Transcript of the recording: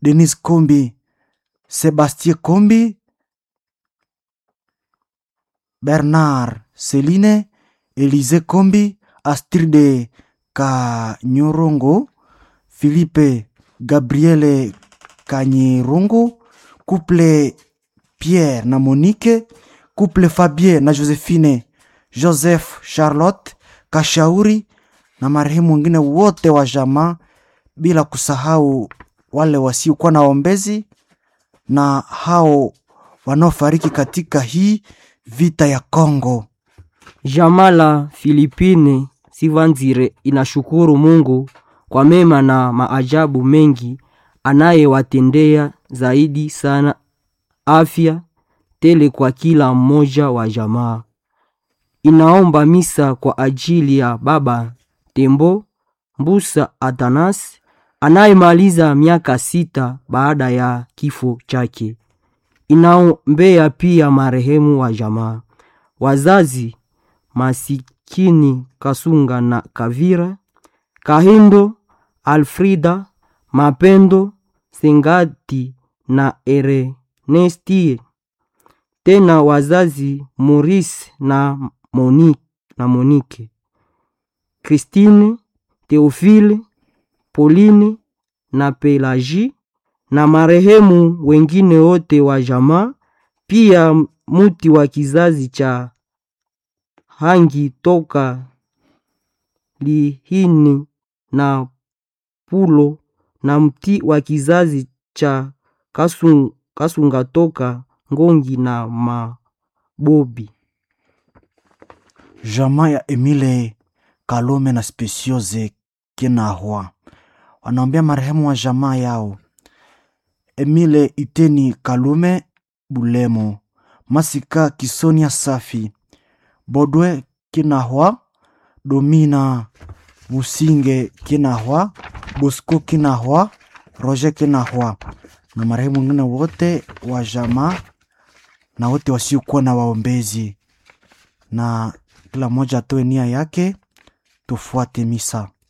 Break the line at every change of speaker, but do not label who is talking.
Denis Kombi, Sebastien Kombi, Bernard Celine, Elise Kombi, Astride Kanyorongo, Philippe Gabriele Kanyirongo, couple Pierre na Monique, couple Fabien na Josephine, Joseph Charlotte Kashauri na marehemu wengine wote wa jamaa, bila kusahau wale wasiokuwa na ombezi na hao wanaofariki katika hii vita ya Kongo.
Jamaa la Filipine Sivanzire inashukuru Mungu kwa mema na maajabu mengi anayewatendea, zaidi sana afya tele kwa kila mmoja wa jamaa. Inaomba misa kwa ajili ya baba Tembo Mbusa Atanas anayemaliza miaka sita baada ya kifo chake. Inaombea pia marehemu wa jamaa, wazazi masikini Kasunga na Kavira, Kahindo, Alfrida, Mapendo, Sengati na Erenestie, tena wazazi Maurice na Monique, na Monique, Christine, Theophile, Pauline na Pelagie na marehemu wengine wote wa jamaa, pia muti wa kizazi cha Hangi toka Lihini na Pulo na mti wa kizazi cha Kasun, Kasunga toka Ngongi na Mabobi.
Jamaa ya Emile Kalome na Speciose Kinahwa wanaombea marehemu wa jamaa yao Emile Iteni Kalume Bulemo, Masika Kisonia Safi, Bodwe Kinahwa, Domina Businge Kinahwa, Bosco Kinahwa, Roger Kinahwa na marehemu wengine wote wa jamaa na wote wasiokuwa na waombezi, na kila mmoja atoe nia yake, tufuate misa.